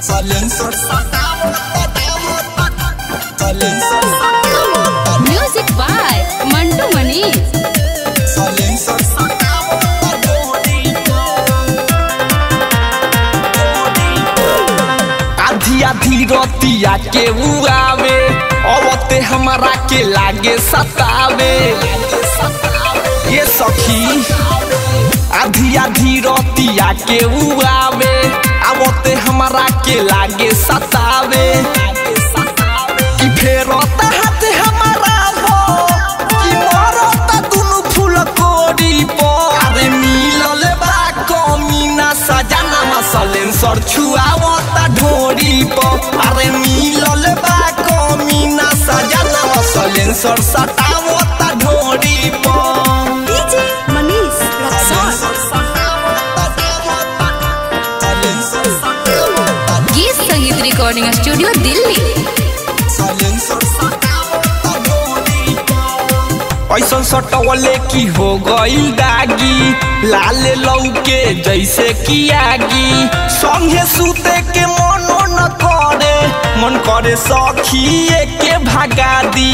Silencer Silencer Music by Mantu Manish. Silencer आधी आधी रतिया के उआवे अवते हमारा के लागे सतावे ये सखी आधी आधी रतिया के उआवे आवते हमारा के लागे सतावे कि फेरता हाथ हमारा हो कि मरता दुनु फूल कोरी पर अरे मिलल बा कमीना सजाना मसलेंसर छुआवता ढोरी पर अरे मिलल बा कमीना सजाना मसलेंसर सटावता ढोरी पर DJ Manish Raksar. गीत संगीत रिकॉर्डिंग स्टूडियो दिल्ली ऐसन सटवले की हो गईल दागी लाले लौके जैसे की आगी संगे सूते के मनो न करे मन करे सखी के भगा दी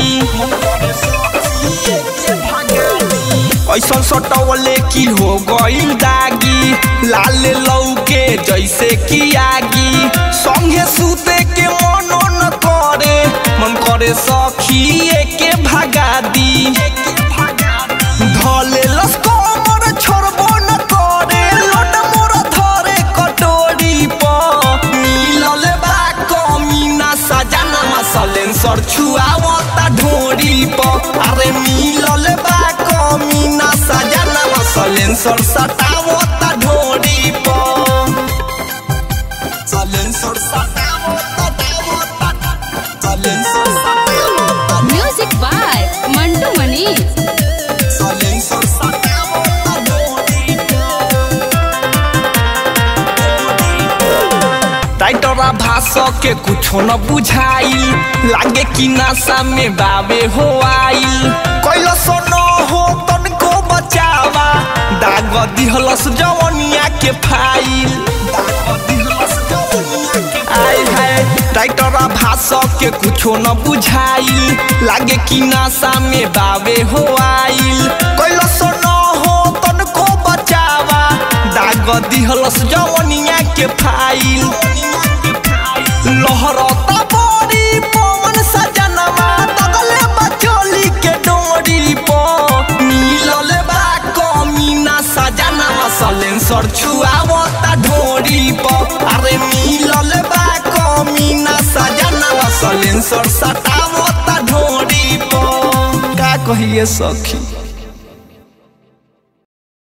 ऐसन सटवले की हो गईल दागी लाले लौके जैसे की आगी संगे सूते के मनो न करे मन करे सखी के भगा दी धले लस्कोमर छोड़बो न करे लोट मोर धरे कटोरी पर मिलल बा कमीना सजाना मसलेंसर छुआवता ढोरी पर अरे मिलल बा कमीना सजाना मसलेंसर सटावता ढोरी पर Music by Mantu Manish. टाइटरा भाष के कुछो न बुझाई लागे कि नासा में बाबे हो आइल कैलस न हो तनको बचावा दाग दिहलस जवनिया के फाइल आय हाय टाइटरा भाष के कुछो न बुझाई लागे कि नासा में बाबे हो आइल कैलस न हो तनको बचावा दाग दिहलस जवनिया के फाइल लहरता बड़ी पवन सजनमा तगले बचोली के डोरी पर मिलल बा कमीना सजनमा सलेंसर छुआवता ढोरी पर अरे मिलल बा कमीना सजनमा सलेंसर सटावता ढोरी पर का कहिए सखी